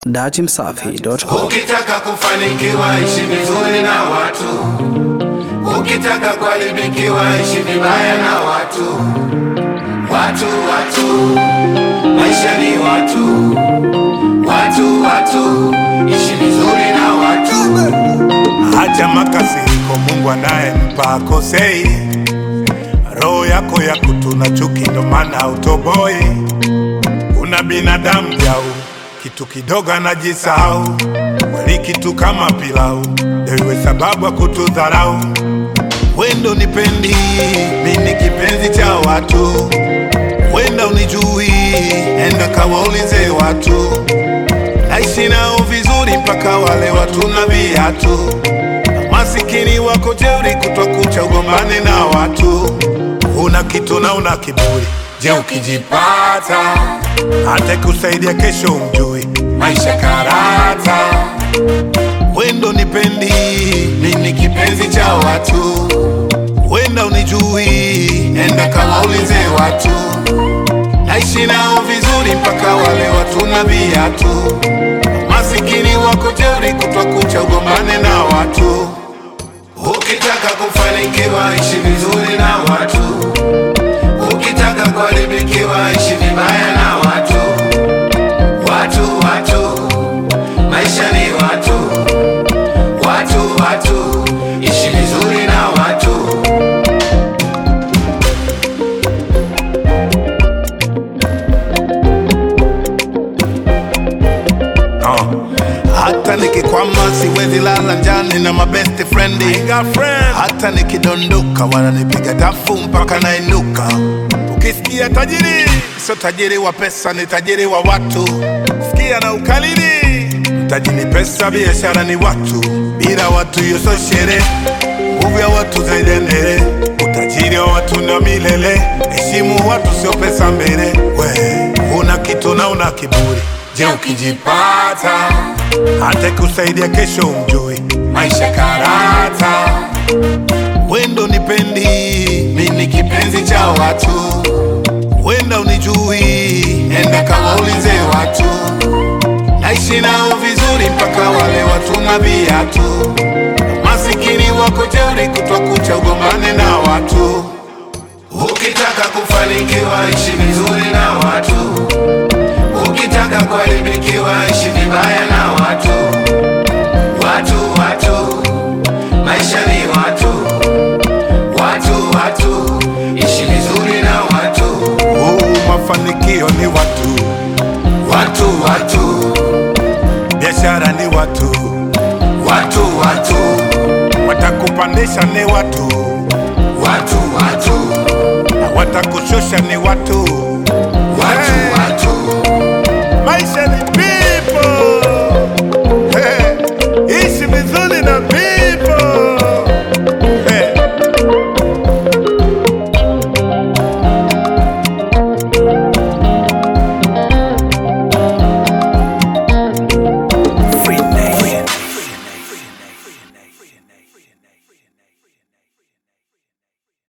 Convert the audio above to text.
Datimsafi.com. Ukitaka kufanikiwa ishi vizuri na watu, ukitaka kuharibikiwa ishi vibaya na watu. Watu, watu, maisha ni watu, watu, watu, ishi vizuri na watu. Acha makasiriko, Mungu anayempa akosei. Roho yako ya kutuna chuki, ndo maana utoboi. Una binadamu jau, kitu kidogo anajisahau. Kweli kitu kama pilau, ndio iwe sababu ya kutudharau. Wendo nipendi, mi ni kipenzi cha watu. Wenda unijui, enda kawaulize watu naishi nao vizuri mpaka wale watu na viatu. Masikini wako jeuri, kutwa kucha ugombane na watu. Una kitu na una kiburi, je, ukijipata hata kusaidia kesho umjui maisha karata. Wendo nipendi, mi ni kipenzi cha watu. Wenda unijui, enda kawaulize watu naishi nao vizuri mpaka wale watu na viatu. Masikini wako jeuri, kutwa kucha ugombane na watu. Ukitaka kufanikiwa ishi vizuri na watu, ukitaka kuharibikiwa ishi vibaya na watu. Watu, watu, maisha ni watu, watu, watu, ishi vizuri na watu. Uh. Hata nikikwama siwezi lala njani na mabest friend. Hata nikidondoka wananipiga dafu mpaka nainuka. Ukisikia tajiri, sio tajiri wa pesa, ni tajiri wa watu. Sikia na ukalili, mtaji ni pesa, biashara ni watu. Bila watu hiyo sio sherehe, nguvu ya watu zaidi endele. Utajiri wa watu na milele, heshimu watu, sio pesa mbele. We una kitu na una kiburi, je, ukijipata hata kusaidia kesho umjui maisha karata. Wendo nipendi, mi ni kipenzi cha watu. Wenda unijui, enda kawaulize watu. Naishi nao vizuri mpaka wale watu na viatu. Masikini wako jeuri, kutwa kucha ugombane na watu. Ukitaka kufanikiwa ishi vizuri na watu, ukitaka kuharibikiwa ishi vibaya na watu. Watu, watu, maisha ni watu, watu, watu, ishi vizuri na watu. Huu mafanikio ni watu, Watu, watu, biashara ni watu, watu, watu, watakupandisha ni watu, watu, watu, na watakushusha ni watu.